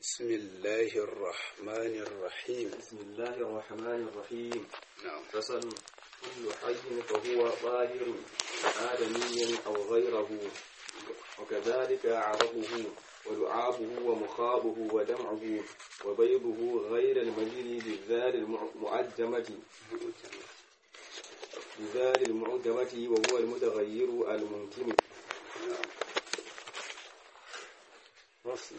بسم الله الرحمن الرحيم بسم الله الرحمن الرحيم نعم فصل كل حي فهو طاهر آدميا أو غيره وكذلك عرقه ولعابه ومخاضه ودمعه وبيضه غير المليل بالذال المعجمة بالذال المعجمة وهو المتغير الممكن فصل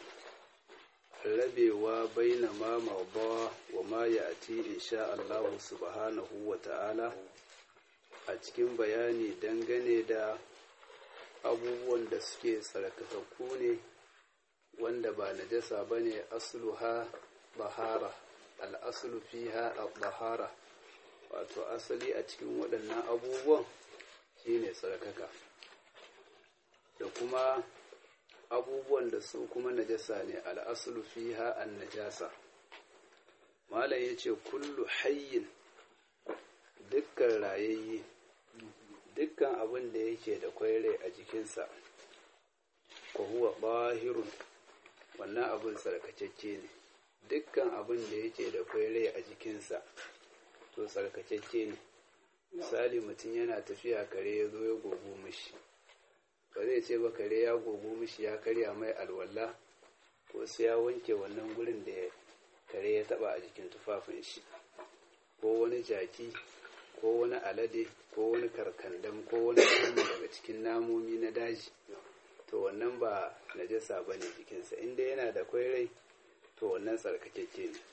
rabewa baina ma mawba wa ma ya'ti insha Allah subhanahu wa ta'ala a cikin bayani dangane da abubuwan da suke tsarkakakku ne wanda ba najasa bane asluha bahara al-aslu fiha al-bahara wato asali a cikin waɗannan abubuwan shine tsarkaka da kuma abubuwan da su kuma najasa ne al'asulu fiha an najasa malam ya ce kullu hayyin dukkan rayayye dukkan abin da yake da kwaire a jikinsa ko huwa bahirun wannan abin tsarkakecce ne dukkan abin da yake da kwaire a jikinsa to tsarkakecce ne misali mutum yana tafiya kare ya zo ya gogo mishi ba zai ce ba kare ya gogo mishi ya karya mai alwala ko sai ya wanke wannan gurin da kare ya taba a jikin tufafin shi ko wani jaki ko wani alade ko wani karkandam ko wani kama daga cikin namomi na daji to wannan ba najasa ba ne jikinsa inda yana da kwairai to wannan tsarkakeke ne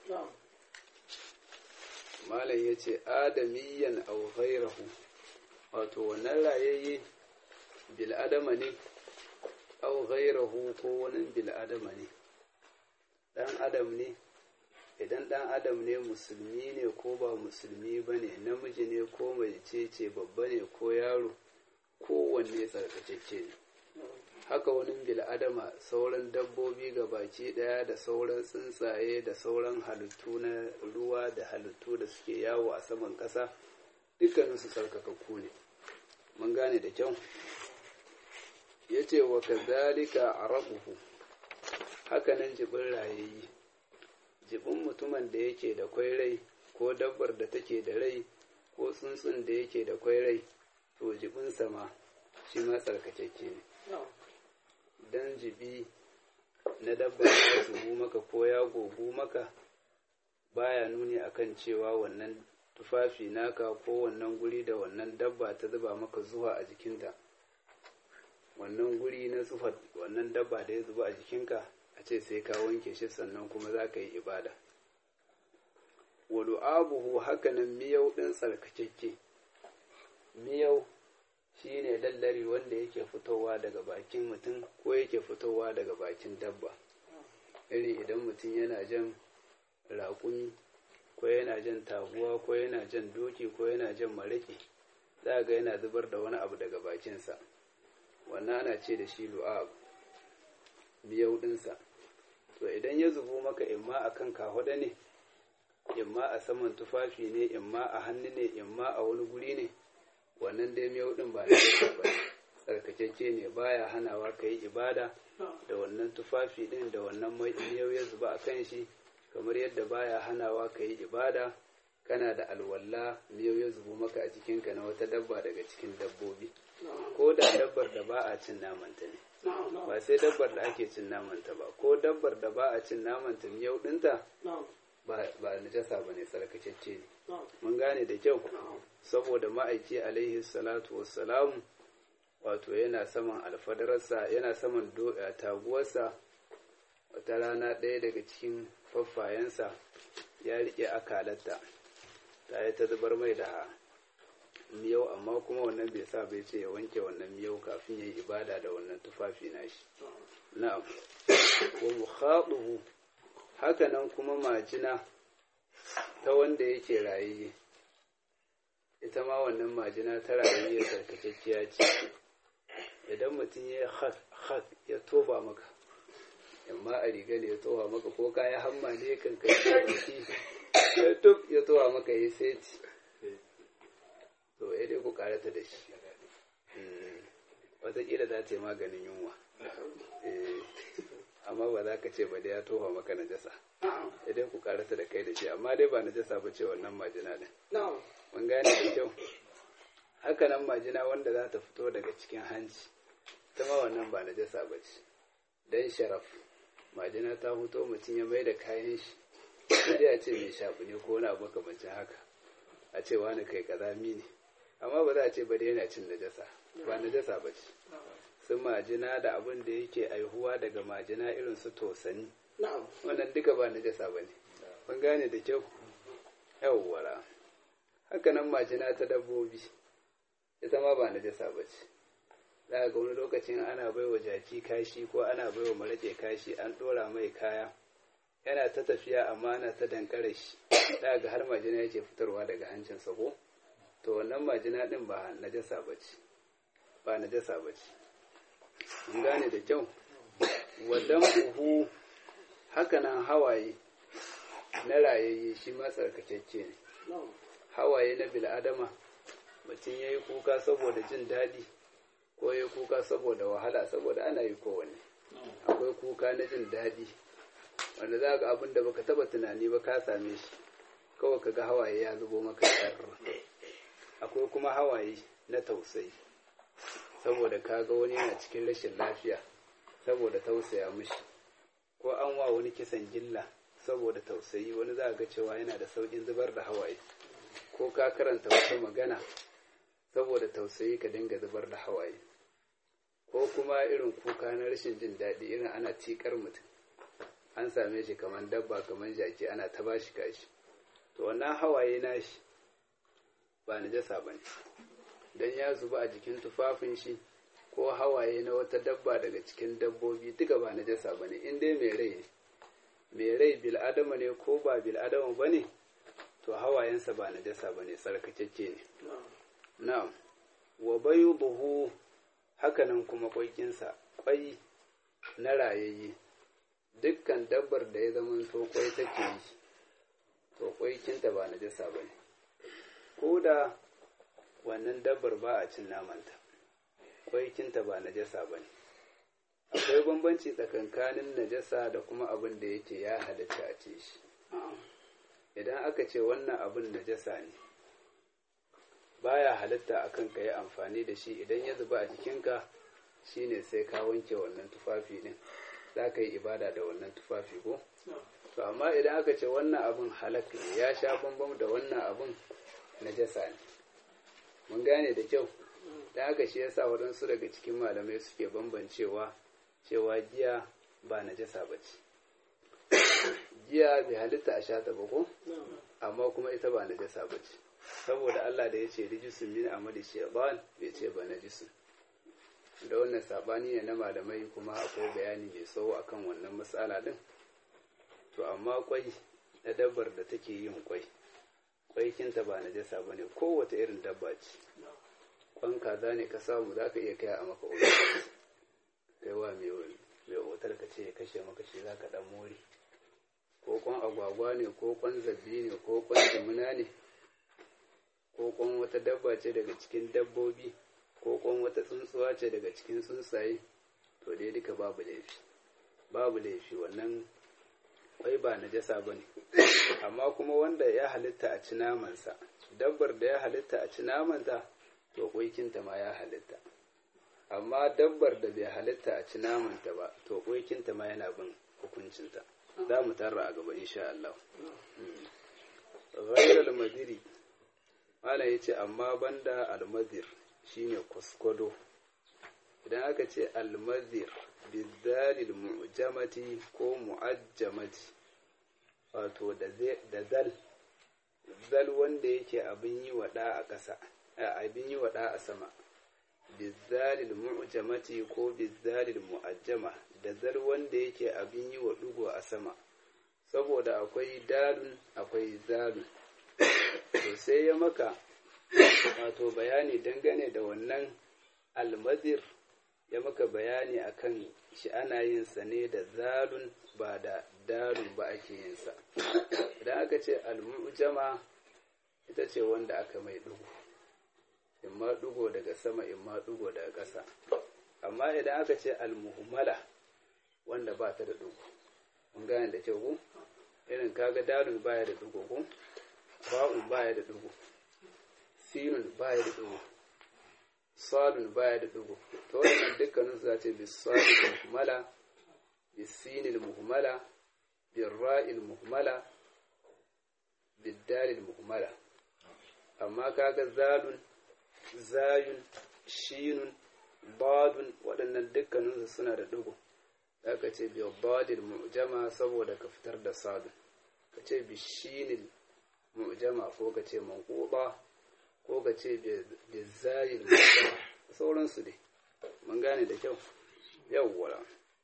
malam ya ce adamiyyan au ghairahu wato wannan rayayye bil'adama ne au ghairahu ko wani bil'adama ne ɗan adam ne idan ɗan adam ne musulmi ne ko ba musulmi ba ne namiji ne ko mace ce babba ne ko yaro kowanne tsarkakecce ne haka wani bil'adama sauran dabbobi ga baki ɗaya da sauran tsuntsaye da sauran halittu na ruwa da halittu da suke yawo a saman ƙasa dukkaninsu tsarkakakku ne mun gane da kyau ya ce wa kazalika arabuhu hakanan jibin rayayi jibin mutumin da yake da kwai rai ko dabbar da take da rai ko tsuntsun da yake da kwai rai to jibin sama shi ma tsarkakeke ne dan jibi na dabbar da zubu maka ko ya gogu maka baya nuni akan cewa wannan tufafi naka ko wannan guri da wannan dabba ta zuba maka zuwa a jikinta wannan guri na zufa wannan dabba da ya zuba a jikinka a ce sai ka wanke shi sannan kuma za ka yi ibada walu abuhu hakanan miyau ɗin tsarkakekke miyau shi ne lallari wanda yake fitowa daga bakin mutum ko yake fitowa daga bakin dabba iri idan mutum yana jan raƙumi ko yana jan taguwa ko yana jan doki ko yana jan maraki za ga yana zubar da wani abu daga bakinsa wannan ana ce da shi lu'ab miyau ɗinsa to idan ya zubo maka imma a kan kahuɗa ne imma a saman tufafi ne imma a hannu ne imma a wani guri ne wannan dai miyau ɗin ba na ba tsarkakeke ne baya hanawa ka yi ibada da wannan tufafi ɗin da wannan miyau ya zuba a kan shi kamar yadda baya hanawa ka yi ibada kana da alwalla miyau ya zubo maka a jikinka na wata dabba daga cikin dabbobi ko da dabbar da ba a cin namanta ne ba sai dabbar da ake cin namanta ba ko dabbar da ba a cin namanta miyau ɗinta ba najasa ba ne tsarkakecce ne mun gane da kyau saboda ma'aiki alaihi salatu wassalamu wato yana saman alfadararsa yana saman taguwarsa wata rana ɗaya daga cikin faffayensa ya riƙe akalarta ta yi ta zubar mai da miyau amma kuma wannan bai sa bai ce ya wanke wannan miyau kafin ya yi ibada da wannan tufafi nashi na'am wa mukhatuhu haka nan kuma majina ta wanda yake rayiye ita ma wannan majina ta rayiye sarkakekkiya ce idan mutum ya hak hak ya toba maka amma a riga ne ya towa maka ko kaya hamma ne kan kai ya duk ya towa maka ya seti to ya dai ku karata da shi watakila za ta yi maganin yunwa amma ba za ka ce ba dai ya tofa maka najasa idan ku karasa da kai da shi amma dai ba najasa ba ce wannan majina din mun gane da kyau haka nan majina wanda za ta fito daga cikin hanci ta ma wannan ba najasa ba ce dan sharaf majina ta fito mutum ya mai da kayan shi sai a ce mai shafi ne ko wani abu makamancin haka a ce wani kai kazami ne amma ba za a ce ba da yana cin najasa ba najasa ba ce sun majina da abin da yake aihuwa daga majina irin su tosani wannan duka ba najasa ba ne mun gane da kyau yawwara haka nan majina ta dabbobi ita ma ba najasa ba ce za ga wani lokacin ana bai wa jaki kashi ko ana bai wa maraƙe kashi an ɗora mai kaya yana ta tafiya amma ana ta dankare shi za ga har majina yake fitarwa daga hancinsa ko to wannan majina ɗin ba najasa ba ce ba najasa ba ce mun gane da kyau wadan uhu hakanan hawaye na rayayye shi ma tsarkakakke ne hawaye na bil'adama mutum ya yi kuka saboda jin daɗi ko ya kuka saboda wahala saboda ana yi kowane akwai kuka na jin daɗi wanda za ga abin da baka taba tunani ba ka same shi kawai ka ga hawaye ya zubo maka akwai kuma hawaye na tausayi saboda ka ga wani yana cikin rashin lafiya saboda tausaya mishi ko an wa wani kisan gilla saboda tausayi wani za ga cewa yana da sauƙin zubar da hawaye ko ka karanta wata magana saboda tausayi ka dinga zubar da hawaye ko kuma irin kuka na rashin jin daɗi irin ana tikar mutum an same shi kamar dabba kamar jaki ana ta bashi kashi to wannan hawaye nashi ba najasa ba ne don ya zuba a jikin tufafin shi ko hawaye na wata dabba daga cikin dabbobi duka ba najasa ba ne in dai mai rai ne mai rai bil'adama ne ko ba bil'adama ba ne to hawayensa ba najasa ba ne tsarkakeke ne na'am wa bayu buhu hakanan kuma kwaikinsa kwai na rayayye dukkan dabbar da ya zama to kwai take yi to kwaikinta ba najasa ba ne ko da wannan dabbar ba a cin namanta kwaikinta ba najasa ba ne akwai bambanci tsakankanin najasa da kuma abin da yake ya halatta a ce shi idan aka ce wannan abin najasa ne baya halatta akan ka yi amfani da shi idan ya zuba a jikinka shine sai ka wanke wannan tufafi din za ka yi ibada da wannan tufafi ko to amma idan aka ce wannan abin halak ne ya sha bambam da wannan abin najasa ne mun gane da kyau da haka shi yasa waɗansu daga cikin malamai suke bambancewa cewa giya ba najasa ba ce giya bai halitta a sha ta ba ko amma kuma ita ba najasa ba ce saboda Allah da ya ce rijisun min amali shaytan bai ce ba najisun da wannan sabani ne na malamai kuma akwai bayani mai tsawo akan wannan matsala din to amma kwai na dabbar da take yin kwai kwaikinta ba najasa ba ne kowace irin dabba ce kwan kaza ne ka samu za ka iya kai a maka otal kai wa mai otal ka ce ya kashe maka shi za ka dan more ko kwan agwagwa ne ko kwan zabbi ne ko kwan jimina ne ko kwan wata dabba ce daga cikin dabbobi ko kwan wata tsuntsuwa ce daga cikin tsuntsaye to dai duka babu laifi babu laifi wannan kwai ba najasa ba ne amma kuma wanda ya halitta a ci namansa dabbar da ya halitta a ci namanta to kwaikinta ma ya halitta amma dabbar da bai halitta a ci namanta ba to kwaikinta ma yana bin hukuncinta za mu tarra a gaba insha Allah ghairal madiri malam yace amma banda almadir shine kwaskwado idan aka ce almadir bizalil mu'jamati ko mu'ajjamati wato da zal zal wanda yake abin yi wada a ƙasa abin yi wada a sama bizalil mu'jamati ko bizalil mu'ajjama da zal wanda yake abin yi wa dugo a sama saboda akwai dalun akwai zalun to sai ya maka wato bayani dangane da wannan almazir ya maka bayani akan shi ana yin sa ne da zalun ba da dalun ba ake yin sa idan aka ce almujama ita ce wanda aka mai dugu imma dugo daga sama imma dugo daga ƙasa amma idan aka ce almuhmala wanda ba ta da dugu mun gane da kyau ko irin kaga dalun baya da dugu ko ba'un baya da dugu sinun baya da dugu sadun baya da dugu to wannan dukkanin su zace bis sadil muhmala bis sinil muhmala bil ra'il muhmala bid dalil muhmala amma kaga zalun zayun shinun badun waɗannan dukkaninsu suna da dugu aka ce bi badil mu'jama saboda ka fitar da sadun ka ce bi shinil mu'jama ko ka ce manquba ko ka ce bi zayil mu'jama sauransu ne mun gane da kyau yawwa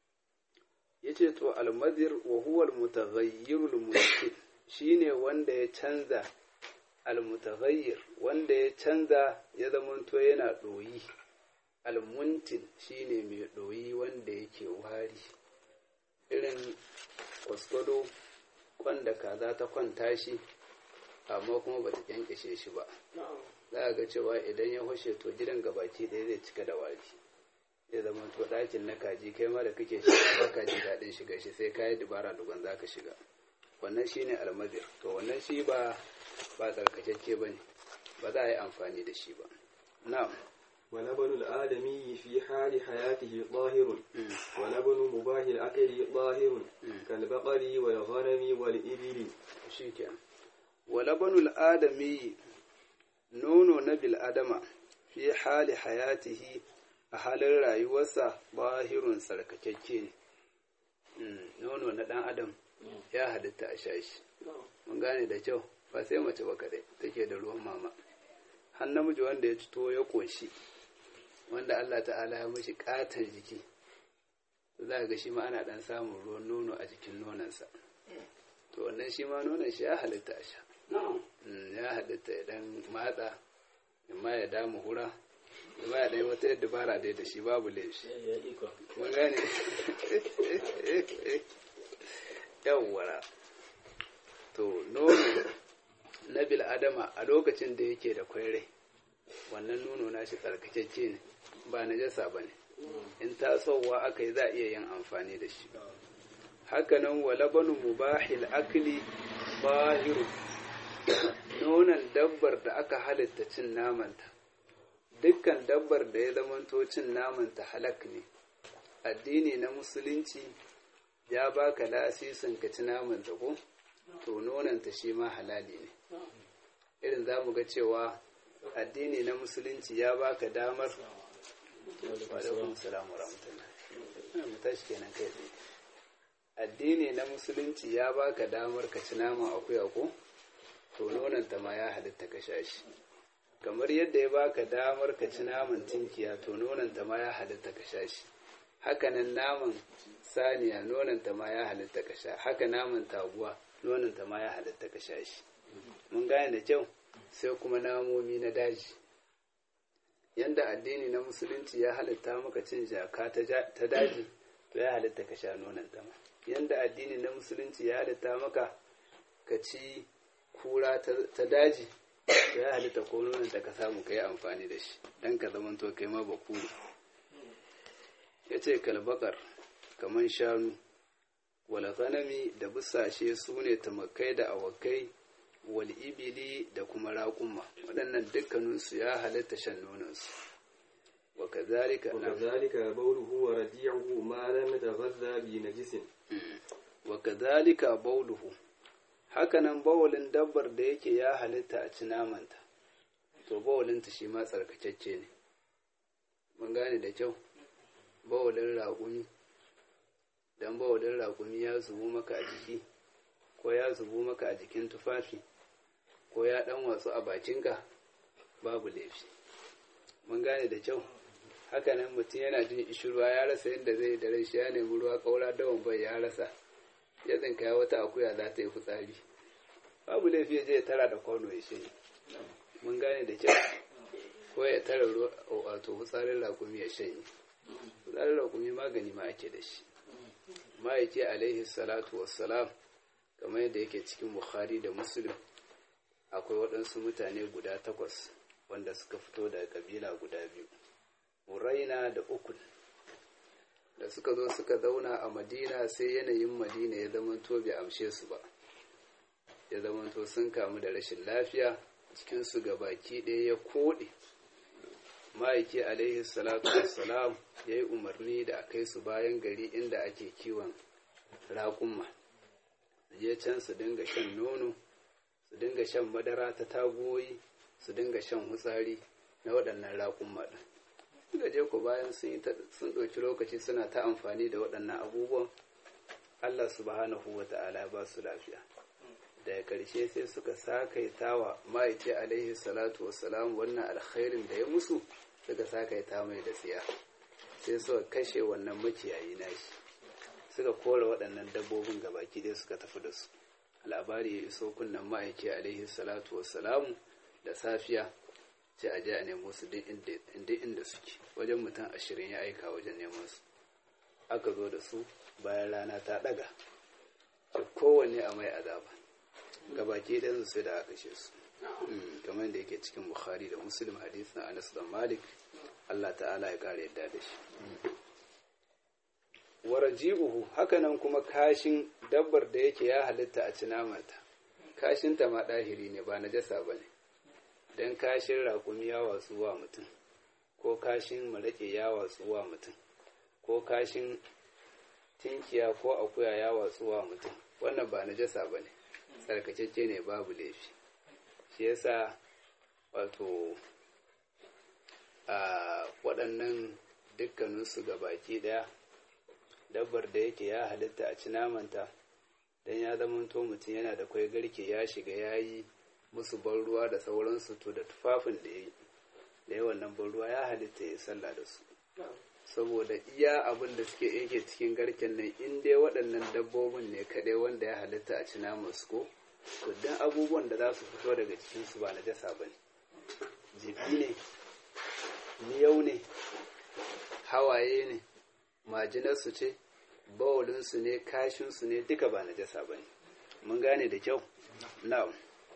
yace to al-madhir wa huwa al-mutaghayyir al shine wanda ya canza al-mutaghayyir wanda ya canza ya zamanto yana doyi almuntin shine mai ɗoyi wanda yake wari irin kwaskwado kwanda kaza ta kwanta shi amma kuma ba ta kyankyashe shi ba za a ga cewa idan ya hushe to gidan gabaki ɗaya zai cika da wari ya zama to ɗakin na kaji kai ma da kake shi ba kaji daɗin shiga shi sai kayi dubara duban za ka shiga wannan shine almadir to wannan shi ba ba tsarkakakke ba ne ba za a yi amfani da shi ba na'am ولبن الآدمي في حال حياته طاهر ولبن مباح الأكل طاهر كالبقر والغنم والإبل shikenan walabanul adami nono na bil adama fi hali hayatihi a halin rayuwarsa bahirun tsarkakakke ne nono na dan adam ya halitta a sha shi mun gane da kyau ba sai mace ba kadai take da ruwan mama har namiji wanda ya cito ya koshi wanda Allah ta'ala ya mashi katon jiki za ga shi ma ana dan samun ruwan nono a jikin nonansa to wannan shi ma nonon shi ya halitta a sha ya halitta idan matsa ma ya damu hura ma ya ɗaya wata yadda bara dai da shi babu laifi mun gane yawwara to nono na bil adama a lokacin da yake da kwaire wannan nono na shi tsarkakecce ne ba na jasa ba ne in tasowa aka yi za a iya yin amfani da shi hakanan wa labanu mubahil akli bahiru nonon dabbar da aka halitta cin namanta dukkan dabbar da ya zamanto cin namanta halak ne addini na musulunci ya baka lasisin ka ci namanta ko to nonanta shi ma halali ne irin za mu ga cewa addini na musulunci ya baka damar alaikum salamu rahmatullah mu tashi kenan kai tsaye addini na musulunci ya baka damar ka ci naman akuya ko to nonanta ma ya halitta ka sha shi kamar yadda ya baka damar ka ci naman tinkiya to nonanta ma ya halitta ka sha shi hakanan naman saniya nonanta ma ya halitta ka sha haka naman taguwa nonanta ma ya halitta ka sha shi mun gane da kyau sai kuma namomi na daji yanda addini na musulunci ya halitta maka cin jaka ta daji to ya halitta ka sha nonanta ma yanda addini na musulunci ya halitta maka ka ci kura ta daji to ya halitta ko nonanta ka samu ka yi amfani da shi dan ka zamanto kai ma bakuru ya ce kalbakar kamar shanu wala ganami da busashe su ne tamakai da awakai wal ibili da kuma raƙumma waɗannan dukkaninsu ya halatta shan nonansu wa kazalika وكذلك بوله ورجيعه ما لم يتغذى بنجس wa kazalika bauluhu hakanan bawalin dabbar da yake ya halitta a ci namanta to bawalinta shi ma tsarkakecce ne mun gane da kyau bawalin raƙumi dan bawalin raƙumi ya zubu maka a jiki ko ya zubu maka a jikin tufafi ko ya ɗan watsu a bakinka babu laifi mun gane da kyau hakanan mutum yana jin ishirwa ya rasa yadda zai da rai shi ya nemi ruwa ƙaura dawan bai ya rasa ya tsinka wata akuya za ta yi fitsari babu laifi ya je ya tara da kwano ya shanye mun gane da kyau ko ya tara wato fitsarin rakumi ya shanye fitsarin rakumi magani ma ake da shi ma'aiki alaihi salatu wassalam kamar yadda yake cikin bukhari da muslim akwai waɗansu mutane guda takwas wanda suka fito daga kabila guda biyu uraina da ukun da suka zo suka zauna a madina sai yanayin madina ya zamanto bai amshe su ba ya zamanto sun kamu da rashin lafiya cikinsu ga baki ɗaya ya koɗe ma'aiki alaihi salatu wassalam ya yi umarni da a kai su bayan gari inda ake kiwon raƙumma je can su dinga shan nono su dinga shan madara ta tagoyi su dinga shan hutsari na waɗannan raƙumma ɗin suka je ku bayan sun ɗauki lokaci suna ta amfani da waɗannan abubuwan allah subhanahu wa ta'ala ba su lafiya daga ƙarshe sai suka sakaita wa ma'aice alaihi salatu wassalam wannan alkhairin da ya musu suka sakaita mai da tsiya sai suka kashe wannan makiyayi nashi suka kora waɗannan dabbobin gabaki ɗaya suka tafi da su labari ya iso kunnen ma'aiki alaihi salatu wassalamu da safiya sai a je a nemo su duk inda suke wajen mutum ashirin ya aika wajen neman su aka zo da su bayan rana ta ɗaga kowanne a mai azaba gabaki ɗayan sai da aka kashe su kamar da yake cikin bukhari da muslim hadith na anas da malik allah ta'ala ya kare yadda da shi waraji'uhu hakanan kuma kashin dabbar da yake ya halitta a cinamata kashinta ma ɗahiri ne ba najasa ba ne don kashin raƙumi ya watsu wa mutum ko kashin maraƙe ya watsu wa mutum ko kashin tinkiya ko akuya ya watsu wa mutum wannan ba najasa ba ne tsarkakecce ne babu laifi shi yasa wato a waɗannan dukkaninsu ga baki ɗaya dabbar da yake ya halitta a ci namanta don ya zamanto mutum yana da kwai garke ya shiga ya yi musu ban ruwa da sauransu to da tufafin da ya yi da yawan nan ban ruwa ya halitta ya sallah da su saboda iya abin da suke yake cikin garken nan in dai waɗannan dabbobin ne kaɗai wanda ya halitta a ci naman su ko to dan abubuwan da za su fito daga cikinsu ba na jasa ba ne jibi ne miyau ne hawaye ne majinarsu ce bawalinsu ne kashinsu ne duka ba na jasa ba ne mun gane da kyau na'am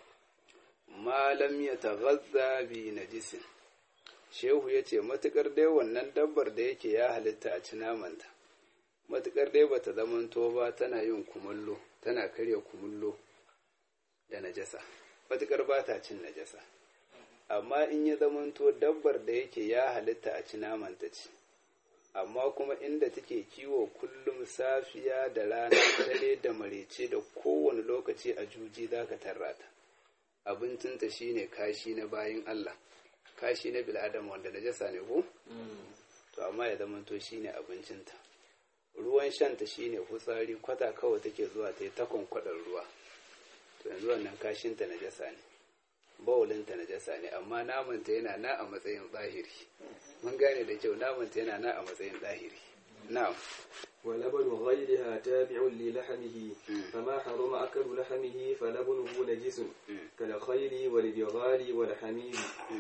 malam ya taghazza bi najisin shehu ya ce matukar dai wannan dabbar da yake ya halitta a ci namanta matukar dai bata zamanto ba tana yin kumallo tana karya kumullo da najasa matukar ba ta cin najasa amma in ya zamanto dabbar da yake ya halitta a ci namanta ce amma kuma inda take kiwo kullum safiya da rana dare da marece da kowane lokaci a juji za ka tarrata abincinta shine kashi na bayan Allah kashi na bil'adam wanda najasa ne ko to amma ya zamanto shine abincinta ruwan shanta shine hutsari kwata kawai take zuwa ta yi takon kwadar ruwa to yanzu wannan kashinta najasa ne bawulinta najasa ne amma namanta yana na a matsayin zahiri mun gane da kyau namanta yana na a matsayin zahiri na'am ولبن غيرها تابع للحمه فما حرم أكل لحمه فلبنه نجس كالخيل والبغال والحمير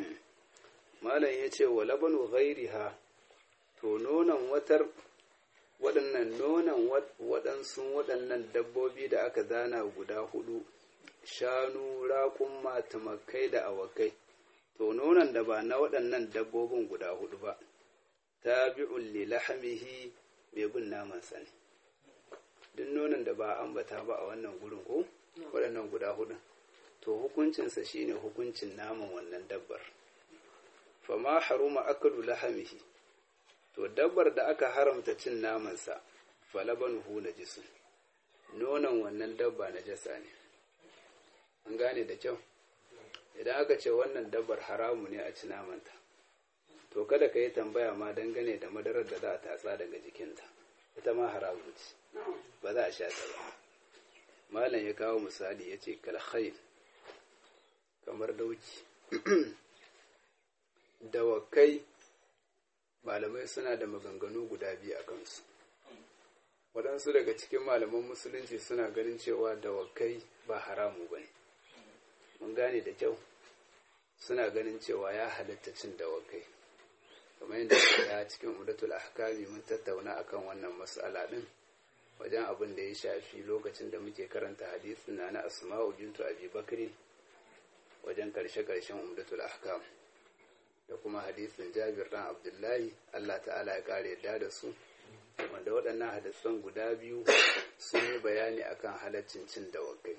malam ya ce wa labanu ghairiha to nonon watar waɗannan nonon waɗansu waɗannan dabbobi da aka zana guda hudu shanu raƙumma tumakai da awakai to nonon da ba na waɗannan dabbobin guda hudu ba tabi'un li lahamihi mai bin naman sani duk nonon da ba ambata ba a wannan gurin ko waɗannan guda hudu to hukuncinsa shine hukuncin naman wannan dabbar fama haruma akalu lahamihi to dabbar da aka haramta cin namansa falabanuhu najisun nonon wannan dabba najasa ne an gane da kyau idan aka ce wannan dabbar haramu ne a ci namanta to kada ka yi tambaya ma dangane da madarar da za a tatsa daga jikinta ita ma haramu ce ba za a sha ta ba malam ya kawo misali ya ce kalhail kamar dauki dawakai malamai suna da maganganu guda biyu a kansu waɗansu daga cikin malaman musulunci suna ganin cewa dawakai ba haramu ba ne mun gane da kyau suna ganin cewa ya halatta cin dawakai kamar yadda ya cikin umdatul ahkami mun tattauna akan wannan mas'ala din wajen abin da ya shafi lokacin da muke karanta hadisin na na asma'u bintu abi bakri wajen karshe-karshen umdatul ahkam da kuma hadisin jabir dan abdullahi allah ta'ala ya kare yadda da su wanda waɗannan hadisan guda biyu sun yi bayani akan halaccin cin dawakai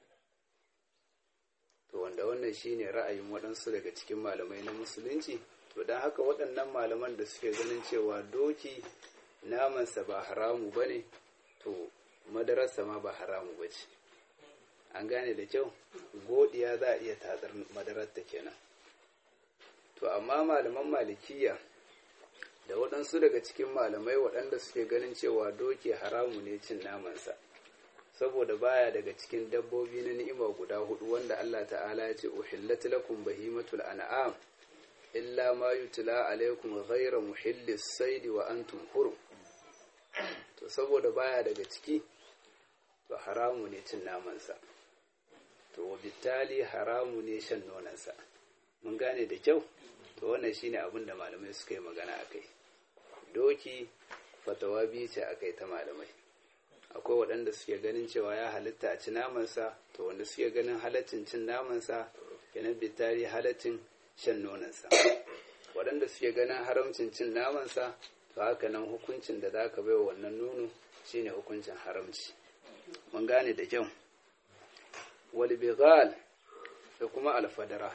to wanda wannan shine ra'ayin waɗansu daga cikin malamai na musulunci to don haka waɗannan malaman da suke ganin cewa doki namansa ba haramu ba ne to madararsa ma ba haramu ba ce an gane da kyau godiya za a iya tatsar madararta kenan to amma malaman malikiya da waɗansu daga cikin malamai waɗanda suke ganin cewa doki haramu ne cin namansa saboda baya daga cikin dabbobi na ni'ima guda hudu wanda Allah ta'ala ya ce uhillat lakum bahimatul an'am illa ma yutla alaikum ghayra muhillis saidi wa antum hurum to saboda baya daga ciki to haramu ne cin namansa to wabitali haramu ne shan nonansa mun gane da kyau to wannan shine abin da malamai suka yi magana akai doki fatawa biyu ce akai ta malamai akwai waɗanda suke ganin cewa ya halitta a ci namansa to wanda suke ganin halaccin cin namansa kenan bitari halaccin shan nonansa waɗanda suke ganin haramcin cin namansa to haka nan hukuncin da za ka baiwa wannan nono shine hukuncin haramci mun gane da kyau walbigal da kuma alfadara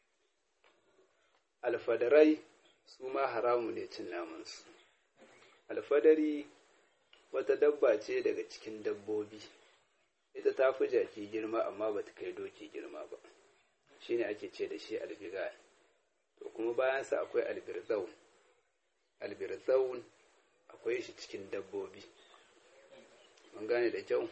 alfadarai su ma haramu ne cin namansu alfadari wata dabba ce daga cikin dabbobi ita ta fi jaki girma amma ba ta kai doki girma ba shine ake ce da shi albigal to kuma bayansa akwai albirzaun albirzaun akwai shi cikin dabbobi mun gane da kyau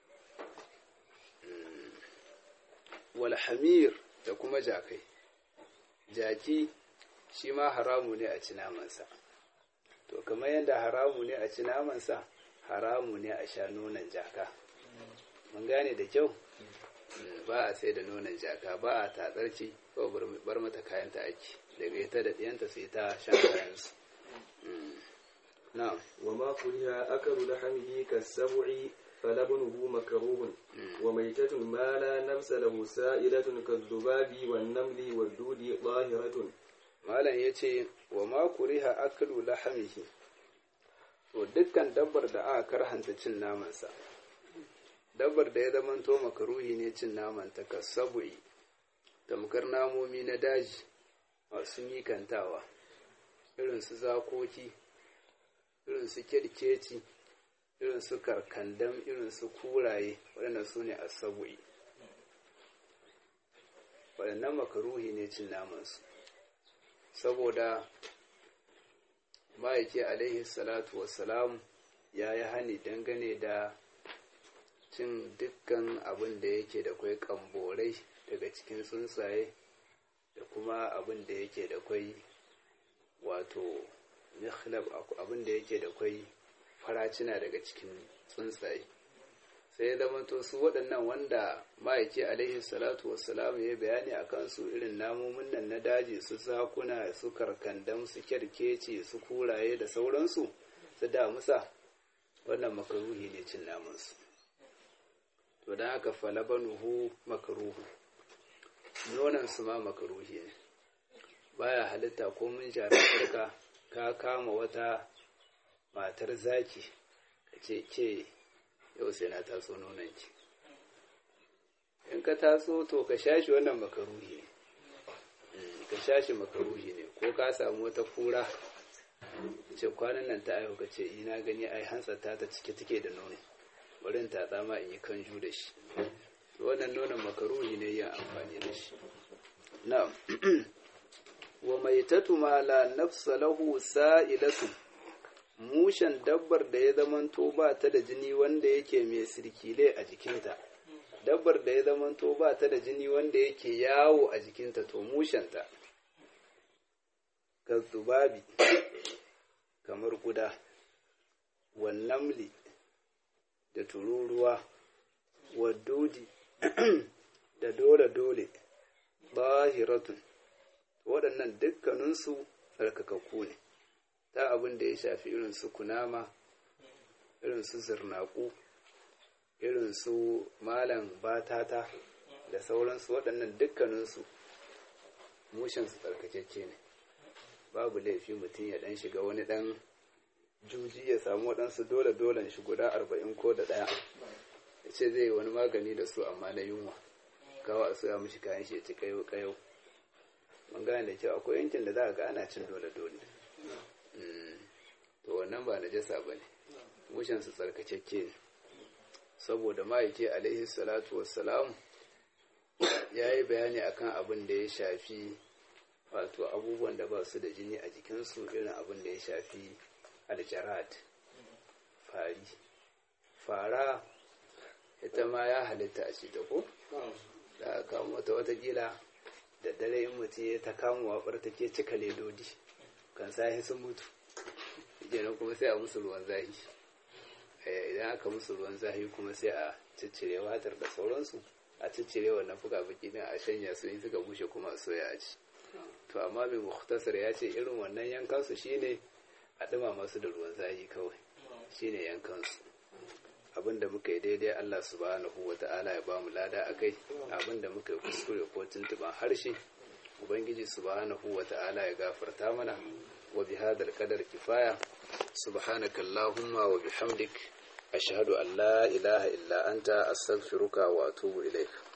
walhamir da kuma jakai jaki shi ma haramu ne a ci namansa to kamar yadda haramu ne a ci namansa haramu ne a sha nonon jaka mun gane da kyau ba a sai da nonon jaka ba a tatsarci ko bar mata kayanta ake daga ita da ɗiyanta sai ta shan kayansu na'am وما كره أكل لحمه كالسبع فلبنه مكروه وميتة ما لا نفس له سائلة كالذباب والنمل والدود ظاهرة malam ya ce wa ma kuriha aklu lahamihi to dukkan dabbar da aka karhanta cin namansa dabbar da ya zamanto makaruhi ne cin naman ta kasabu'i tamkar namomi na daji masu mikantawa irin su zakoki irin su kirkeci irin su karkandam irin su kuraye waɗanda su ne asabu'i waɗannan makaruhi ne cin namansu saboda ma'aiki alaihi salatu wassalam ya yi hani dangane da cin dukkan abin da yake da kwai kamborai daga cikin tsuntsaye da kuma abin da yake da kwai wato mikhlab abin da yake da kwai faracina daga cikin tsuntsaye sai ya zama to su waɗannan wanda ma'aiki alaihi salatu wassalam ya bayani a kansu irin namomin nan na daji su zakuna su karkandam su kyarkeci su kuraye da sauransu su damusa wannan makaruhi ne cin namansu to don haka falabanuhu makaruhu nonan su ma makaruhi ne baya halitta ko mun jami'arka ka kama wata matar zaki ka ce ke yau sai na taso nonanki in ka taso to ka shashi wannan makaruhi ne ka shashi makaruhi ne ko ka samu wata kura ce kwanan nan ta aihu ka ce ina gani ai hantsar ta ta cike take da nono bari ta tsama in yi kanju da shi wannan nonon makaruhi ne yin amfani da shi na'am wa maitatu ma la nafsa lahu sa'ilatu mushen dabbar da ya zamanto ba ta da jini wanda yake mai sirkile a jikinta dabbar da ya zamanto ba ta da jini wanda yake yawo a jikinta to mushenta ka zubabi kamar guda wannamli da tururuwa wadudi da dole-dole bahiratun waɗannan dukkaninsu tsarkakakku ne ta abin da ya shafi irin su kunama irin su zirnaku irin su malam batata da sauransu waɗannan dukkaninsu mushinsu tsarkakeke ne babu laifi mutum ya ɗan shiga wani ɗan juji ya samu waɗansu dole dolen shi guda arba'in ko da ɗaya ya ce zai yi wani magani da su amma na yunwa kawo a soya mishi kayan shi ya ci kayo kayo mun gane da kyau akwai yankin da za a ga ana cin dole dole to wannan ba najasa ba ne mushen su tsarkakakke ne saboda ma'aiki alaihi salatu wassalam ya yi bayani akan abin da ya shafi wato abubuwan da ba su da jini a jikinsu irin abin da ya shafi aljarad fari fara ita ma ya halitta a ce ta ko da aka kamo ta watakila da dare in mutum ya ta kamo wabar take cika ledodi kan sahi sun mutu kenan kuma sai a musu ruwan zahi idan aka musu ruwan zahi kuma sai a ciccire watar da sauransu a ciccire wannan fuka-fuki din a shanya su in suka bushe kuma a soya a ci to amma mai muhtasar ya ce irin wannan yankansu shine a ɗuma masu da ruwan zahi kawai shine yankansu abinda muka yi daidai Allah subhanahu wa ta'ala ya ba mu lada a kai abinda muka yi kuskure ko tuntuban harshe ubangiji subhanahu wa ta'ala ya gafarta mana wa bi hadal qadar kifaya subhanaka allahumma wa bihamdik ashhadu an la ilaha illa anta astaghfiruka wa atubu ilaik